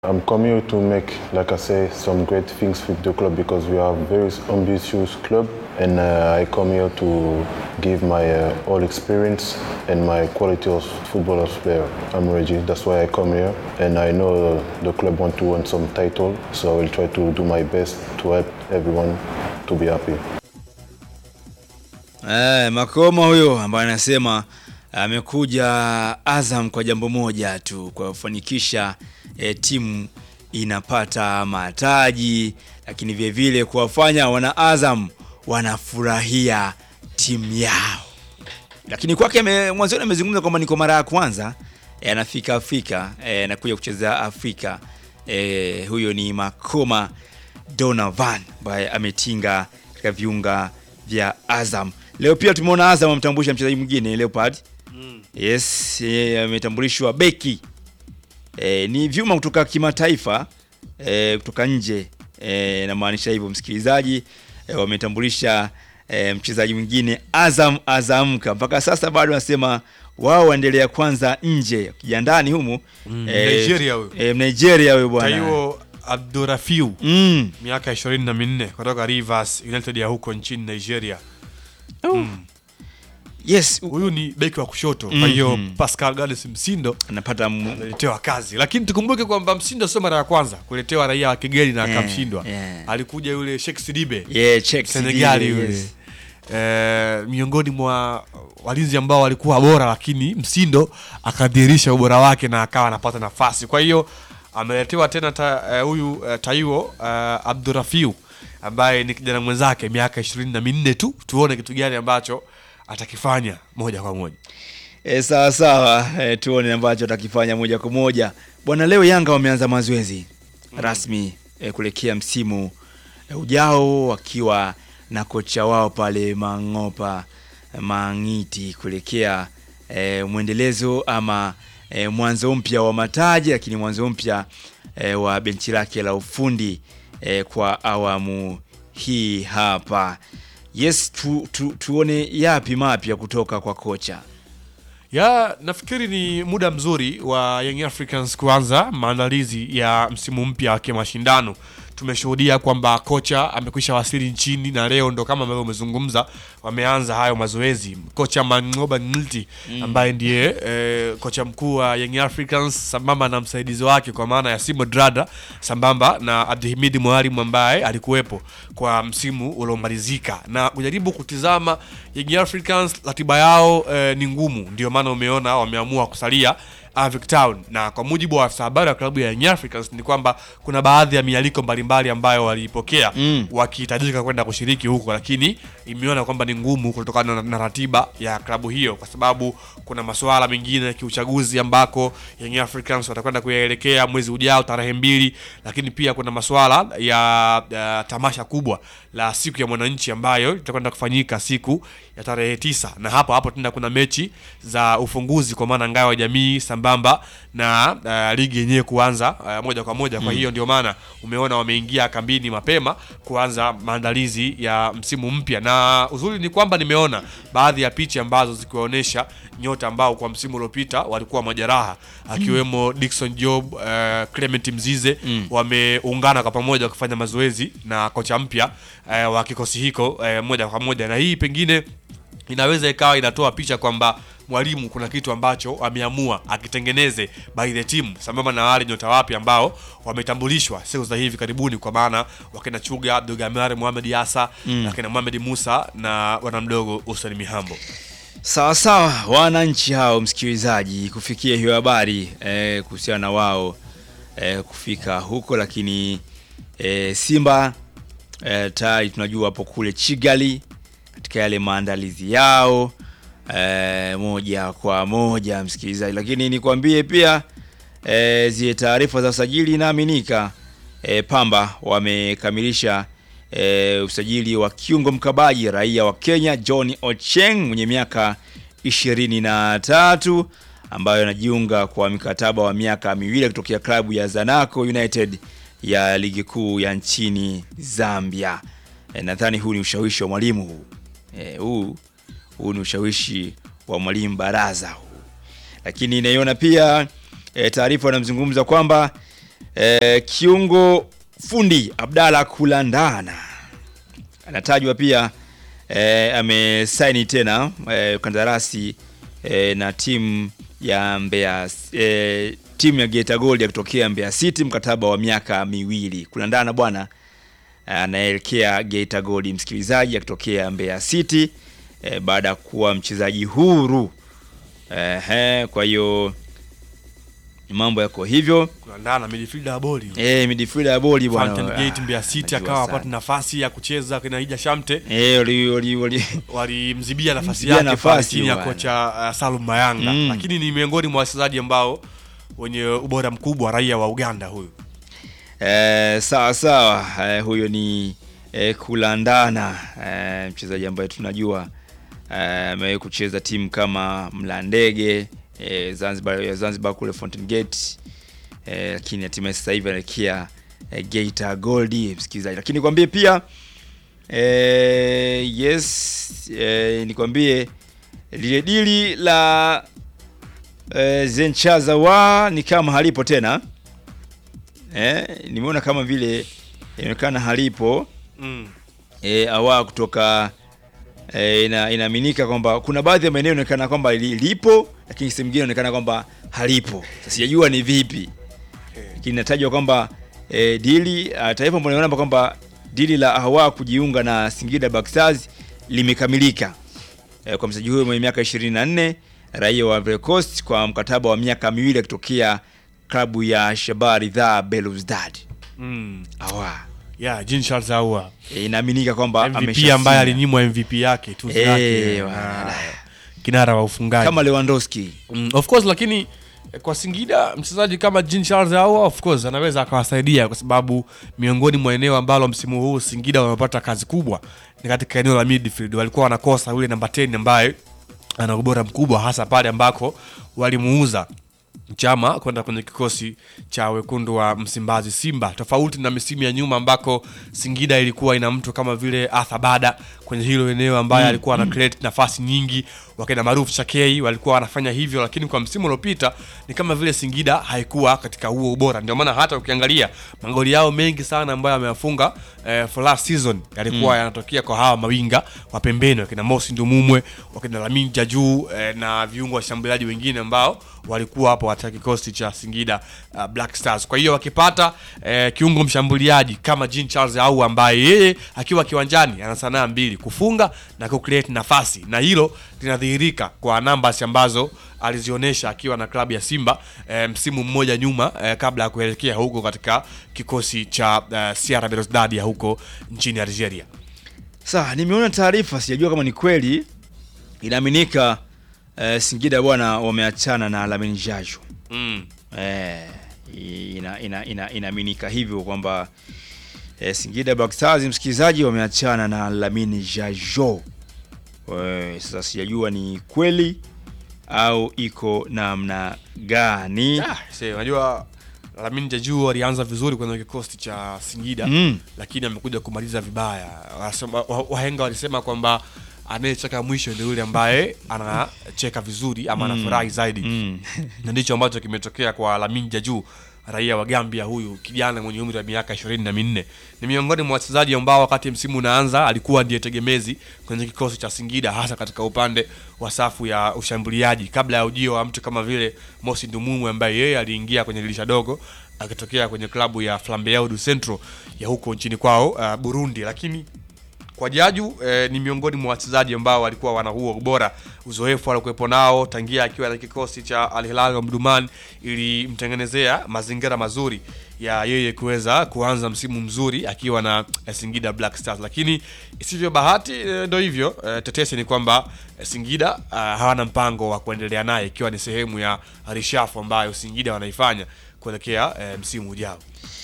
I'm coming here to make, like I say, some great things with the club because we are a very ambitious club, and uh, I come here to give my uh, all experience and my quality as footballer player. I'm ready. That's why I come here, and I know uh, the club want to win some title, so I will try to do my best to help everyone to be happy. Eh, Makoma huyo ambaye anasema amekuja Azam kwa jambo moja tu, kwa kufanikisha eh, timu inapata mataji, lakini vile vile kuwafanya wana Azam wanafurahia timu yao. Lakini kwake ame- mwanzoni amezungumza kwamba ni kwa mara ya kwanza eh, anafika Afrika eh, anakuja kucheza Afrika. Eh, huyo ni Makoma Donovan ambaye ametinga katika viunga vya Azam. Leo pia tumeona Azam amtambulisha mchezaji mwingine Leopard. Yes, yeye ametambulishwa beki. E, ni vyuma kutoka kimataifa e, kutoka nje e, namaanisha hivyo msikilizaji e, wametambulisha e, mchezaji mwingine Azam Azamka. Mpaka sasa bado wanasema wao waendelea kwanza nje, ukija ndani humu Mm, Nigeria huyo. e, Nigeria huyo bwana Taiwo Abdurafiu mm. miaka ishirini na minne kutoka Rivers United ya huko nchini Nigeria. Yes, Huyu ni beki wa kushoto, kwa Mhm. hiyo Pascal Gades Msindo anapata mu- ameletewa kazi, lakini tukumbuke kwamba Msindo sio mara ya kwanza kuletewa raia wa kigeni na Eh, akamshindwa. yeah. Alikuja yule Sheikh Sidibe yeah, check Senegali Sidibe, yule yes. eh, miongoni mwa walinzi ambao walikuwa bora, lakini Msindo akadhihirisha ubora wake na akawa anapata nafasi. Kwa hiyo ameletewa tena ta- eh, huyu eh, Taiwo eh, Abdurafiu ambaye ni kijana mwenzake miaka ishirini na minne tu, tuone kitu gani ambacho atakifanya moja kwa moja. E, sawa sawa e, tuone ambacho atakifanya moja kwa moja bwana. Leo Yanga wameanza mazoezi rasmi e, kuelekea msimu e, ujao wakiwa na kocha wao pale Mang'opa Mang'iti kuelekea e, mwendelezo ama e, mwanzo mpya wa mataji, lakini mwanzo mpya e, wa benchi lake la ufundi e, kwa awamu hii hapa. Yes, tu, tu, tuone yapi mapya kutoka kwa kocha. ya nafikiri ni muda mzuri wa Young Africans kuanza maandalizi ya msimu mpya wa kimashindano. Tumeshuhudia kwamba kocha amekwisha wasili nchini na leo ndo kama ambavyo umezungumza, wameanza hayo mazoezi. Kocha Mangoba Ngilti ambaye ndiye eh, kocha mkuu wa Young Africans sambamba na msaidizi wake kwa maana ya Simo Drada sambamba na Abdihimidi Mwalimu ambaye alikuwepo kwa msimu uliomalizika na kujaribu kutizama Young Africans ratiba yao eh, ni ngumu, ndio maana umeona wameamua kusalia Avic Town, na kwa mujibu wa afisa habari wa klabu ya Young Africans ni kwamba kuna baadhi ya mialiko mbalimbali ambayo waliipokea Mm. wakihitajika kwenda kushiriki huko, lakini imeona kwamba ni ngumu kutokana na, na ratiba ya klabu hiyo, kwa sababu kuna masuala mengine ya kiuchaguzi ambako Young Africans watakwenda kuyaelekea mwezi ujao tarehe mbili, lakini pia kuna masuala ya, ya tamasha kubwa la siku ya mwananchi ambayo itakwenda kufanyika siku ya tarehe tisa, na hapo hapo tena kuna mechi za ufunguzi kwa maana ngao ya jamii sambamba na uh, ligi yenyewe kuanza uh, moja kwa moja. Kwa hiyo ndio maana umeona wameingia kambini mapema kuanza maandalizi ya msimu mpya, na uzuri ni kwamba nimeona baadhi ya picha ambazo zikiwaonyesha nyota ambao kwa msimu uliopita walikuwa majeraha akiwemo Dickson Job, uh, Clement Mzize wameungana kwa pamoja kufanya mazoezi na kocha mpya uh, wa kikosi hiko uh, moja kwa moja, na hii pengine inaweza ikawa inatoa picha kwamba mwalimu kuna kitu ambacho ameamua akitengeneze by the team sambamba na wale nyota wapya ambao wametambulishwa siku za hivi karibuni, kwa maana wakina Chuga Abdulgamar Mohamed Yasa Mm. wakina Mohamed Musa na bwana mdogo Hussein Mihambo. Sawa sawa, wananchi hao, msikilizaji, kufikia hiyo habari eh, kuhusiana na wao eh, kufika huko, lakini eh, Simba eh, tayari tunajua hapo kule Chigali katika yale maandalizi yao eh, moja kwa moja, msikilizaji, lakini nikwambie pia eh, zile taarifa za usajili inaaminika eh, Pamba wamekamilisha eh, usajili wa kiungo mkabaji raia wa Kenya John Ocheng mwenye miaka ishirini na tatu ambayo anajiunga kwa mikataba wa miaka miwili kutokea klabu ya Zanaco United ya ligi kuu ya nchini Zambia. E, nadhani huu ni ushawishi wa mwalimu huu. E, huu huu ni ushawishi wa mwalimu Baraza huu. Lakini inaiona pia e, taarifa wanamzungumza kwamba E, kiungo fundi Abdalla Kulandana anatajwa pia e, amesaini tena e, kandarasi e, na timu ya Mbeya e, timu ya Geita Gold ya kutokea Mbeya City mkataba wa miaka miwili. Kulandana bwana anaelekea Geita Gold, msikilizaji, akitokea Mbeya City e, baada ya kuwa mchezaji huru Ehe, kwa hiyo mambo yako hivyo. kulandana midfielder wa boli Eh, midfielder ya boli bwana. Fountain Gate Ah, Mbeya City najua akawa sana. apata nafasi ya kucheza kina Hija Shamte Eh, wali wali wali walimzibia nafasi Mzibia yake pale nafasi chini ya bwana. kocha uh, Salum Mayanga Mm. lakini ni miongoni mwa wachezaji ambao wenye ubora mkubwa raia wa Uganda huyu Eh, sawa sawa. Eh, huyo ni eh, Kulandana eh, mchezaji ambaye tunajua eh, amewahi kucheza timu kama Mlandege eh, Zanzibar ya Zanzibar kule Fountain Gate eh, lakini hatimaye sasa hivi anaelekea eh, Geita Gold msikilizaji, lakini nikwambie pia eh, yes eh, nikwambie lile dili la eh, Zenchazawa ni kama halipo tena eh, nimeona kama vile inaonekana halipo mm. e, awa kutoka e, ina, inaaminika kwamba kuna baadhi ya maeneo inaonekana kwamba li- lipo lakini sehemu nyingine inaonekana kwamba halipo. Sasa sijajua ni vipi, lakini inatajwa kwamba e, dili ah, taarifa ambayo inaona kwamba dili la Awa kujiunga na Singida Black Stars limekamilika e, kwa mchezaji huyo mwenye miaka 24 raia wa Ivory Coast kwa mkataba wa miaka miwili akitokea klabu ya Shabab Ridhaa Belouizdad. Mm. Awa yeah, Jean Charles Ahoua e, inaaminika kwamba MVP ameshashinda. ambaye alinyimwa MVP yake tuzo Eh, yake wana- na kinara wa ufungaji kama Lewandowski Mm, of course lakini eh, kwa Singida mchezaji kama Jean Charles Ahoua of course anaweza akawasaidia kwa sababu miongoni mwa eneo ambalo msimu huu Singida wamepata kazi kubwa ni katika eneo la midfield. Walikuwa wanakosa yule namba 10 ambaye ana ubora mkubwa hasa pale ambako walimuuza Chama kwenda kwenye kikosi cha wekundu wa Msimbazi Simba, tofauti na misimu ya nyuma ambako Singida ilikuwa ina mtu kama vile Arthur Bada kwenye hilo eneo ambaye alikuwa ana create nafasi nyingi, wakina Maruf Chakei walikuwa wanafanya hivyo, lakini kwa msimu uliopita ni kama vile Singida haikuwa katika huo ubora. Ndio maana hata ukiangalia magoli yao mengi sana ambayo ameyafunga eh, for last season yalikuwa yanatokea kwa hawa mawinga wa pembeni, wakina Mosi Ndumumwe, wakina Lamin Jaju eh, na viungo washambuliaji wengine ambao walikuwa hapo katika kikosi cha Singida uh, Black Stars. Kwa hiyo wakipata eh, kiungo mshambuliaji kama Jean Charles au ambaye yeye akiwa kiwanjani ana sanaa mbili, kufunga na kucreate nafasi, na hilo linadhihirika kwa numbers ambazo alizionyesha akiwa na klabu ya Simba eh, msimu mmoja nyuma eh, kabla ya kuelekea huko katika kikosi cha eh, CR Belouizdad ya huko nchini Algeria. Sawa, nimeona taarifa, sijajua kama ni kweli. Inaaminika eh, Singida bwana wameachana na Lamin Jaju. Mm. Eh, ina, ina, ina, inaaminika hivyo kwamba eh, Singida Black Stars msikilizaji, wameachana na Lamin Jajo. Eh, sasa sijajua ni kweli au iko namna gani? Ah, see, unajua Lamin Jaju alianza vizuri kwenye kikosi cha Singida Mm. lakini amekuja kumaliza vibaya. Wasema- wa- Wahenga walisema kwamba anayecheka mwisho ndio yule ambaye anacheka vizuri ama anafurahi zaidi Mm. na ndicho ambacho kimetokea kwa Lamin Jaju raia wa Gambia huyu kijana mwenye umri wa miaka ishirini na minne ni miongoni mwa wachezaji ambao wakati msimu unaanza alikuwa ndiye tegemezi kwenye kikosi cha Singida hasa katika upande wa safu ya ushambuliaji kabla ya ujio wa mtu kama vile Mosi Ndumumwe ambaye yeye aliingia kwenye dirisha dogo akitokea kwenye klabu ya Flambeau du Centro ya huko nchini kwao uh, Burundi lakini kwa Jaju eh, ni miongoni mwa wachezaji ambao walikuwa wana huo ubora, uzoefu alikuwepo nao tangia akiwa na kikosi cha Al Hilal Omdurman, ilimtengenezea mazingira mazuri ya yeye kuweza kuanza msimu mzuri akiwa na eh, Singida Black Stars, lakini isivyo bahati eh, ndo hivyo eh, tetesi ni kwamba eh, Singida ah, hawana mpango wa kuendelea naye ikiwa ni sehemu ya rishafu ambayo Singida wanaifanya kuelekea eh, msimu ujao.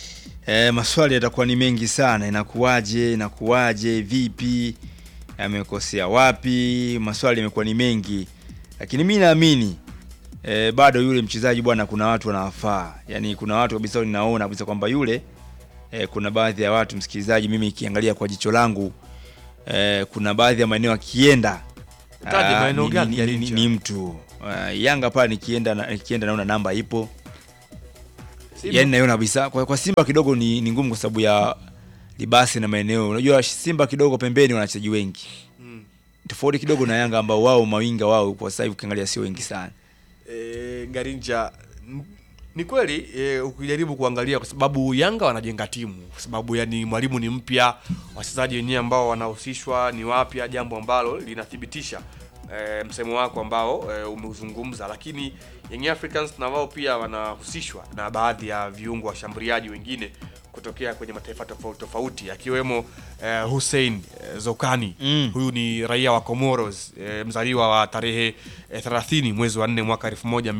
E, maswali yatakuwa ni mengi sana. Inakuwaje? Inakuwaje? Vipi? Amekosea wapi? Maswali yamekuwa ni mengi, lakini mi naamini e, bado yule mchezaji bwana, kuna watu wanawafaa, yaani kuna watu kabisa ninaona kabisa kwamba yule e, kuna baadhi ya watu msikilizaji, mimi ikiangalia kwa jicho langu e, kuna baadhi ya maeneo akienda Utaje ah, maeneo ni- gani ni, ya ni, ni, nje? ni mtu Ah, Yanga pale nikienda na- nikienda naona namba ipo Simba- yani naiona kabisa kwa, kwa Simba kidogo ni, ni ngumu kwa sababu ya libasi na maeneo. Unajua Simba kidogo pembeni wana wachezaji wengi Mm. tofauti kidogo na Yanga ambao wao mawinga wao kwa sasa hivi ukiangalia sio wengi sana. e, Garincha n- ni kweli e, ukijaribu kuangalia kwa sababu Yanga wanajenga timu kwa sababu yani mwalimu ni mpya, wachezaji wenyewe ambao wanahusishwa ni wapya, jambo ambalo linathibitisha e, msemo wako ambao e, umeuzungumza, lakini Young Africans na wao pia wanahusishwa na baadhi ya viungo washambuliaji wengine kutokea kwenye mataifa tofauti tofauti akiwemo eh, Hussein eh, Zokani Mm. huyu ni raia wa Comoros eh, mzaliwa wa tarehe eh, 30 mwezi wa 4 mwaka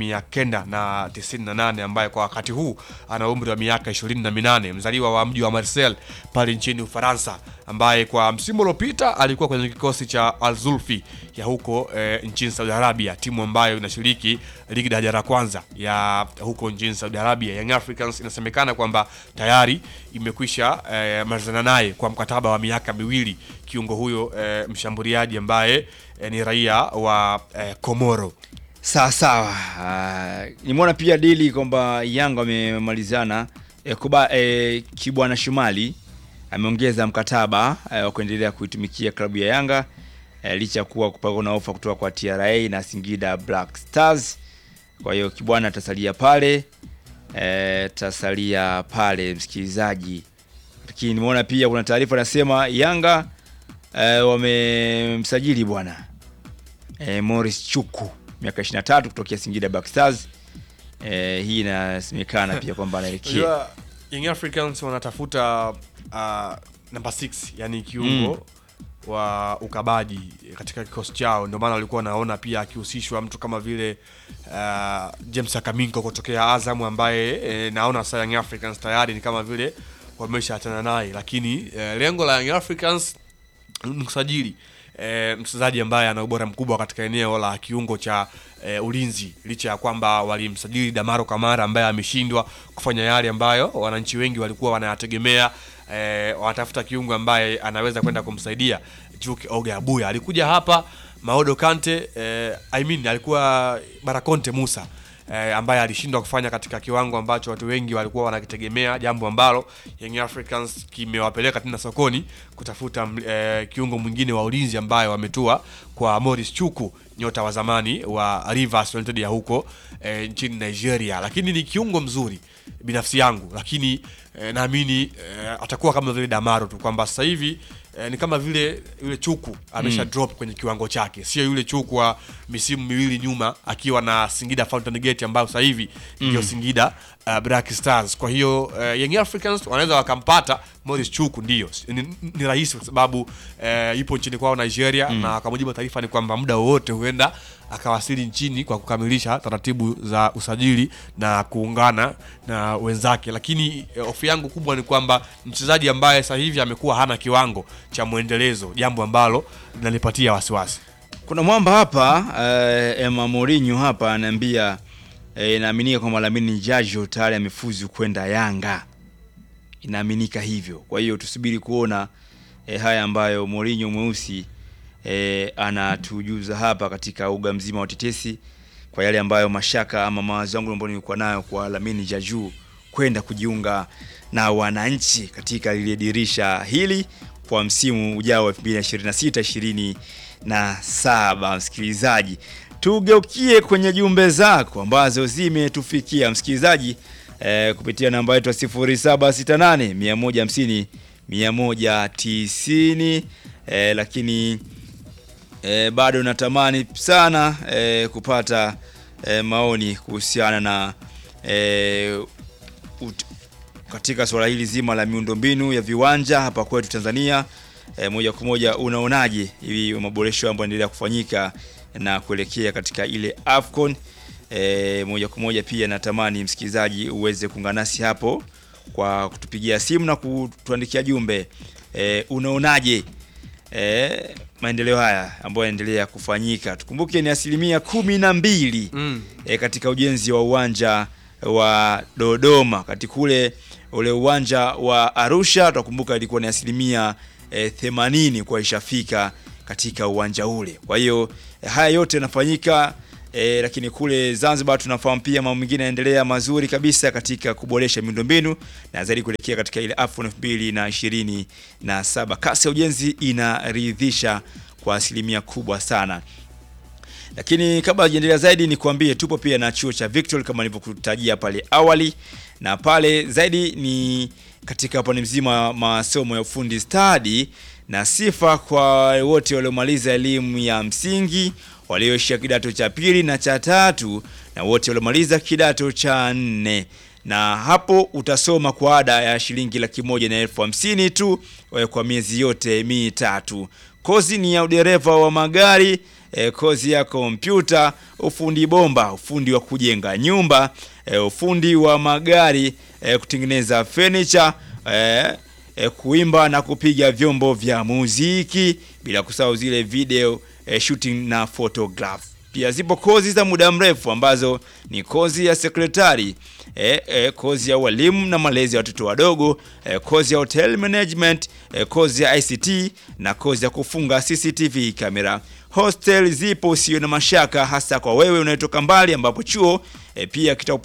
1998 ambaye kwa wakati huu ana umri wa miaka 28 mzaliwa wa mji wa Marseille pale nchini Ufaransa ambaye kwa msimu uliopita alikuwa kwenye kikosi cha Al Zulfi ya huko eh, nchini Saudi Arabia timu ambayo inashiriki ligi daraja la kwanza ya huko nchini Saudi Arabia Young Africans inasemekana kwamba tayari imekwisha eh, malizana naye kwa mkataba wa miaka miwili kiungo huyo eh, mshambuliaji ambaye eh, ni raia wa eh, Komoro. Sawa sawa. Uh, nimeona pia dili kwamba Yanga wamemalizana eh, kuba eh, Kibwana Shumali ameongeza mkataba eh, wa kuendelea kuitumikia klabu ya Yanga eh, licha ya kuwa kupakwa na ofa kutoka kwa TRA na Singida Black Stars. Kwa hiyo Kibwana atasalia pale eh, tasalia pale msikilizaji. Lakini nimeona pia kuna taarifa nasema Yanga eh, wamemsajili bwana eh, Morris Chuku miaka 23 kutokea Singida Black Stars. Eh, hii inasemekana pia kwamba anaelekea Unajua, Young Africans wanatafuta uh, namba 6 yani kiungo wa ukabaji katika kikosi chao, ndio maana walikuwa wanaona pia akihusishwa mtu kama vile uh, James Akaminko kutokea Azam ambaye eh, naona sasa Young Africans tayari ni kama vile wameshaachana naye, lakini eh, lengo la Young Africans ni kusajili e, mchezaji ambaye ana ubora mkubwa katika eneo la kiungo cha e, ulinzi, licha ya kwamba walimsajili Damaro Kamara ambaye ameshindwa kufanya yale ambayo wananchi wengi walikuwa wanayategemea. E, wanatafuta kiungo ambaye anaweza kwenda kumsaidia Juke Oga Abuya. Alikuja hapa Maodo Kante e, I mean, alikuwa Barakonte Musa eh, ambaye alishindwa kufanya katika kiwango ambacho watu wengi walikuwa wanakitegemea, jambo ambalo Young Africans kimewapeleka tena sokoni kutafuta mm, eh, kiungo mwingine wa ulinzi ambaye wametua kwa Morris Chuku, nyota wa zamani wa Rivers United ya huko eh, nchini Nigeria, lakini ni kiungo mzuri binafsi yangu, lakini eh, naamini eh, atakuwa kama vile Damaro tu kwamba sasa hivi eh, ni kama vile yule Chuku amesha drop kwenye kiwango chake, sio yule Chuku wa misimu miwili nyuma akiwa na Singida Fountain Gate ambayo sasa hivi ndio Singida uh, Black Stars. Kwa hiyo uh, Young Africans wanaweza wakampata Morris Chuku, ndio ni, ni rahisi kwa sababu uh, ipo nchini kwao Nigeria, na kwa mujibu wa taarifa ni kwamba muda wowote huenda akawasili nchini kwa kukamilisha taratibu za usajili na kuungana na wenzake, lakini eh, hofu yangu kubwa ni kwamba mchezaji ambaye sasa hivi amekuwa hana kiwango cha mwendelezo, jambo ambalo linanipatia wasiwasi. Kuna mwamba hapa uh, Emma Mourinho hapa anaambia eh, inaaminika kwamba Lamine Jajo tayari amefuzu kwenda Yanga, inaaminika hivyo. Kwa hiyo tusubiri kuona eh, haya ambayo Mourinho mweusi eh, anatujuza hapa katika uga mzima wa tetesi, kwa yale ambayo mashaka ama mawazo yangu ambayo nilikuwa nayo kwa Lamine Jaju kwenda kujiunga na wananchi katika lile dirisha hili kwa msimu ujao wa 2026 27. Msikilizaji, tugeukie kwenye jumbe zako ambazo zimetufikia msikilizaji eh, kupitia namba yetu ya 0768 150 190 eh, lakini eh, bado natamani sana eh, kupata eh, maoni kuhusiana na eh, ut, katika suala hili zima la miundombinu ya viwanja hapa kwetu Tanzania. E, moja kwa moja unaonaje hivi maboresho ambayo yanaendelea kufanyika na kuelekea katika ile Afcon? E, moja kwa moja pia natamani msikilizaji uweze kuungana nasi hapo kwa kutupigia simu na kutuandikia jumbe. E, unaonaje e, maendeleo haya ambayo yanaendelea kufanyika? Tukumbuke ni asilimia kumi na mbili Mm. e, katika ujenzi wa uwanja wa Dodoma. Katika kule ule uwanja wa Arusha tutakumbuka ilikuwa ni asilimia e, 80 kwa ishafika katika uwanja ule. Kwa hiyo e, haya yote yanafanyika E, lakini kule Zanzibar tunafahamu pia mambo mengine yanaendelea mazuri kabisa katika kuboresha miundombinu na zaidi kuelekea katika ile AFCON 2027. Kasi ya ujenzi inaridhisha kwa asilimia kubwa sana. Lakini kabla hajaendelea zaidi, ni kuambie tupo pia na chuo cha Victory kama nilivyokutajia pale awali, na pale zaidi ni katika upande mzima wa masomo ya ufundi stadi na sifa kwa wote waliomaliza elimu ya msingi, walioishia kidato cha pili na cha tatu, na wote waliomaliza kidato cha nne na hapo utasoma kwa ada ya shilingi laki moja na elfu hamsini tu eh, kwa miezi yote mitatu. Kozi ni ya udereva wa magari eh, kozi ya kompyuta, ufundi bomba, ufundi wa kujenga nyumba, eh, ufundi wa magari, eh, kutengeneza furniture, eh, eh, kuimba na kupiga vyombo vya muziki, bila kusahau zile video eh, shooting na photograph. Pia zipo kozi za muda mrefu ambazo ni kozi ya sekretari e, e, kozi ya walimu na malezi ya watoto wadogo e, kozi ya hotel management e, kozi ya ICT na kozi ya kufunga CCTV kamera. Hostel zipo, usio na mashaka, hasa kwa wewe unayetoka mbali, ambapo chuo e, pia kita